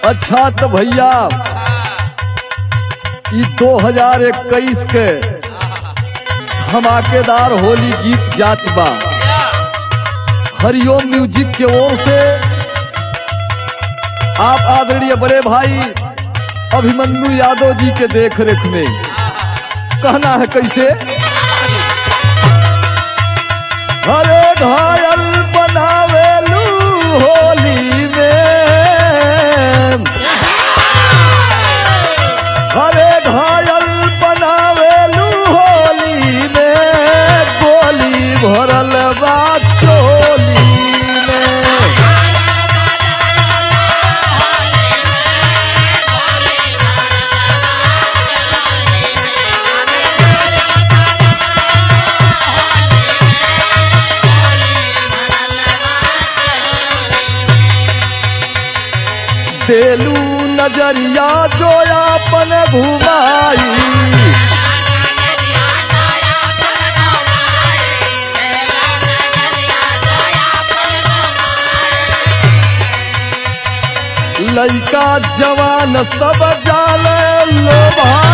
अच्छा तो भैया ई 2021 के धमाकेदार होली गीत जात बा हरिओम म्यूजिक के ओर से आप आदरणीय बड़े भाई अभिमन्यु यादव जी के देख रेख में कहना है कैसे हरे घायल बनावेलू होली में हरे घायल बनावेलू होली में गोली भरल बा चोली में देलू नजरिया जो अपन घुमाई लड़का जवान सब जाल लो भाई